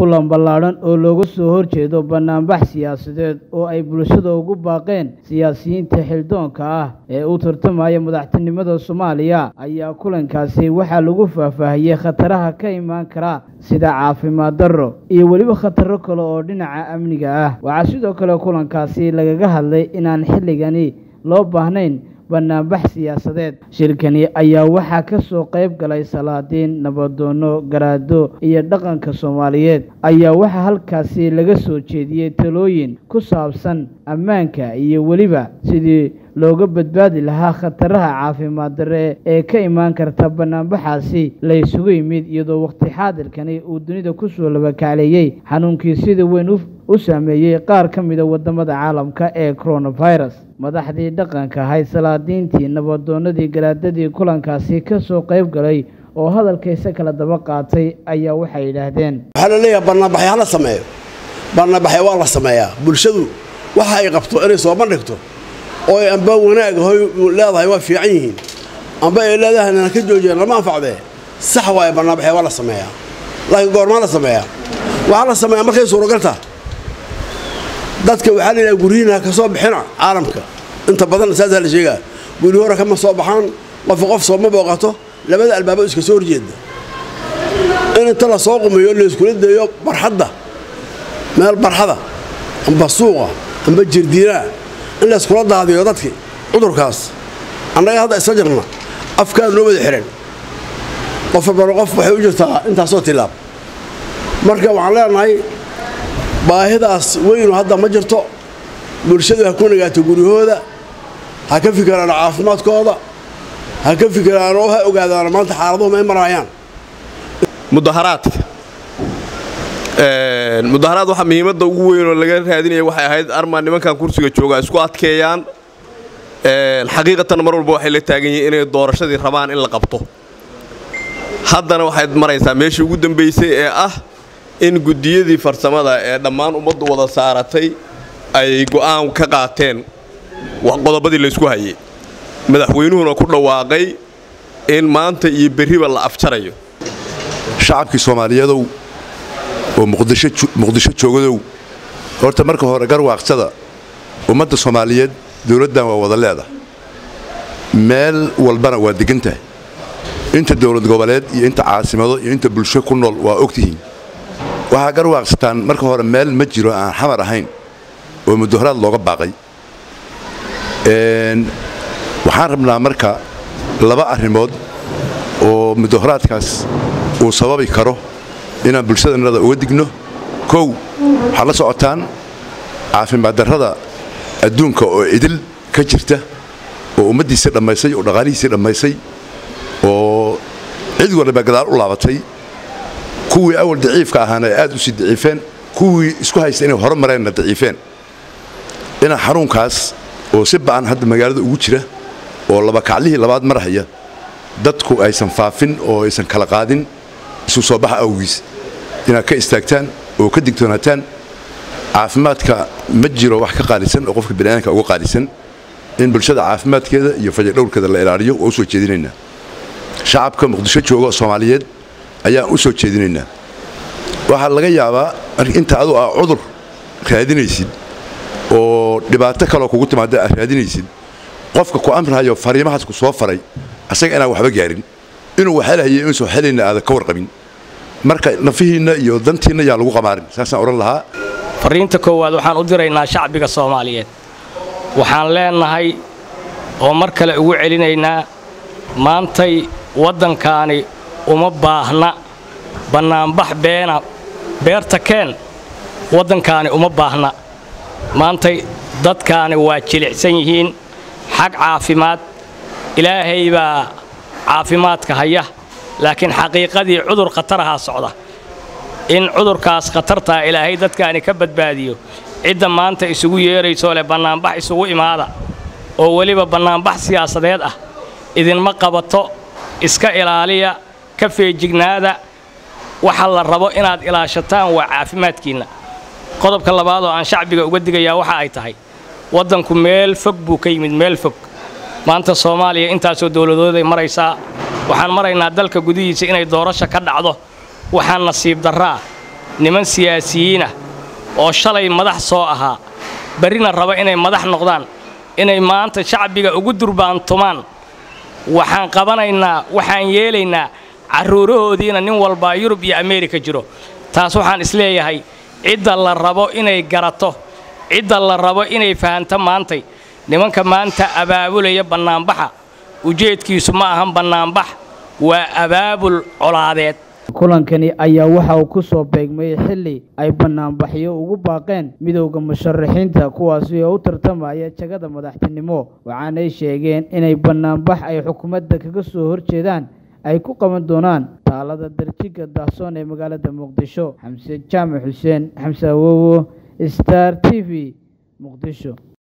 kulan ballaadhan oo looga soo horjeedo bannaanbax siyaasadeed oo ay bulshada ugu baaqeen siyaasiyiinta xildoonka ah ee u tartamaya madaxtinimada soomaaliya ayaa kulankaasi waxaa lagu faahfaahiyey khataraha ka imaan kara sida caafimaad darro iyo weliba khataro kale oo dhinaca amniga ah waxaa sidoo kale kulankaasi lagaga hadlay inaan xilligani loo baahnayn bannaanbax siyaasadeed shirkani ayaa waxaa ka soo qayb galay salaadiin nabadoono garaado iyo dhaqanka soomaaliyeed ayaa waxaa halkaasi laga soo jeediyey talooyin ku saabsan ammaanka iyo weliba sidii looga badbaadi lahaa khataraha caafimaad darre ee ka imaan karta bannaanbaxaasi la ysugu yimid iyadoo waqti xaadirkani uu dunida kusoo labakacleeyey xanuunkii sida weyn u saameeyey qaar ka mida wadamada caalamka ee coronavirus madaxdii dhaqanka ahayd salaadiintii nabadoonadii garaadadii kulankaasi ka soo qayb galay oo hadalkaysa kala daba qaatay ayaa waxay yidhaahdeen waxaa la leeyahay bannaanbaxay hala sameeyo bannaanbaxay waa la sameeyaa bulshadu waxa ay qabto inay soo bandhigto oo ay amba wanaag hoy leedahay waa fiican yihiin amba ay leedahay nana ka joojiyeen lama anfacdee sax waaye bannaanbaxay waa la sameeyaa laakiin goormaa la sameeyaa waxaa la sameeyaa markay suuragaltaa dadka waxaa la yidhaha guryihiina ka soo bixina caalamka inta badan saasaa la sheegaa guryi hore kama soo baxaan qofka qof sooma booqato labada albaabo iska soo horjeeda in inta la soo qumeeyo layskula daeyo barxadda meel barxada amba suuqa amba jirdiinaa in layskula daadiyo dadkii cudurkaas annaga hadda isla jirna afkaa noo wada xihan qof walbana qof waxay u jirtaa intaasoo tilaab marka waxaan leenahay baahidaas weynu hadda ma jirto bulshadu ha ku nagaato guryahooda ha ka fikiraan caafimaadkooda ha ka fikiraan oo ha ogaadaan maanta xaaladuhu may maraayaan mudaharaadka mudaharaad waxaa muhiimadda ugu weyn oo laga raadinaya waxay ahayd armaa nimankan kursiga jooga isku adkeeyaan xaqiiqatan mar walba waxay la taagan yihiin inay doorashadii rabaan in la qabto haddana waxayd maraysaa meeshii ugu dambaysay ee ah in guddiyadii farsamada ee dhammaan ummaddu wada saaratay ay go'aan ka qaateen qodobadii laysku hayay madaxweynuhuna ku dhawaaqay in maanta iyo berriba la afjarayo shacabkii soomaaliyadow oo muqdisho joogadow horta marka hore garwaaqsada ummadda soomaaliyeed dowladdan waa wada leedahay meel walbana waa degan tahay inta dowlad goboleed iyo inta caasimado iyo inta bulsho ku nool waa ogtihiin waxaa garwaaqsataan marka hore meel ma jiro aan xamar ahayn oo mudaharaad looga baaqay waxaan rabnaa marka laba arrimood oo mudaharaadkaas uu sababi karo inaan bulshadannada uga digno kow waxaad la socotaan caafimaad darrada adduunka oo idil ka jirta oo ummaddiisii dhammaysay oo dhaqaalihiisii dhammaysay oo cid waliba gadaal u laabatay kuwii awal daciifka ahaana ay aad u sii daciifeen kuwii isku haysta inay hore mareenna daciifeen inaa xanuunkaas oo si ba'an hadda magaalada ugu jira oo labakaclihii labaad marhaya dadku aysan faafin oo aysan kala qaadin isu soo baxa awgiis inaad ka istaagtaan oo ka digtoonaataan caafimaadka ma jiro wax ka qaalisan oo qofka bani'aadamka uga qaalisan in bulshada caafimaadkeeda iyo fajadhowrkeeda la ilaaliyo waa u soo jeedinaynaa shacabka muqdisho jooga soomaaliyeed ayaan u soo jeedinaynaa waxaa laga yaabaa inta adu aa cudur raadinaysid oo dhibaato kaloo kugu timaada aad raadinaysid qofka ku amrahayo fariimahaas ku soo faray asaga inaan waxba gaarin inuu waxelhayo inuusan waxelayna aadan ka warqabin marka nafihiinna iyo dantiinna yaan lagu qamaarin saasaan odhan lahaa farriinta koowaad waxaan u diraynaa shacbiga soomaaliyeed waxaan leennahay oo mar kale ugu celinaynaa maantay waddankaani uma baahna bannaanbax beena beerta keen waddankaani uma baahna maantay dadkaani waa jilicsan yihiin xag caafimaad ilaahay baa caafimaadka haya laakiin xaqiiqadii cudur khatarahaa socda in cudurkaas khatartaa ilaahay dadkaani ka badbaadiyo cidda maanta isugu yeedraysoo leh bannaanbax isugu imaada oo weliba bannaanbax siyaasadeed ah idinma qabato iska ilaaliya ka feejignaada waxa la rabo inaad ilaashataan waa caafimaadkiinna qodobka labaad oo aan shacbiga uga digayaa waxa ay tahay waddanku meel fog buu ka yimid meel fog maanta soomaaliya intaasoo dowladooday maraysaa waxaan maraynaa dalka gudihiisa inay doorasho ka dhacdo waxaan nasiib darraa niman siyaasiyiinah oo shalay madax soo ahaa berrina raba inay madax noqdaan inay maanta shacbiga ugu durbaantumaan waxaan qabanaynaa waxaan yeelaynaa carruurahoodiina nin walbaa yurub iyo ameerika jiro taas waxaan isleeyahay cidda la rabo inay garato cidda la rabo inay fahanto maantay nimanka maanta abaabulaya bannaanbaxa ujeedkiisu ma ahan bannaanbax waa abaabul colaadeed kulankani ayaa waxa uu ku soo beegmay xilli ay bannaanbaxyo ugu baaqeen midowda musharaxiinta kuwaasi oo u tartamaya jagada madaxtinimo waxaanay sheegeen inay bannaanbax ay xukuumadda kaga soo horjeedaan ay ku qaban doonaan taalada darjiga daahsoon ee magaalada muqdisho xamse jaamac xuseen xamse awowo star t v muqdisho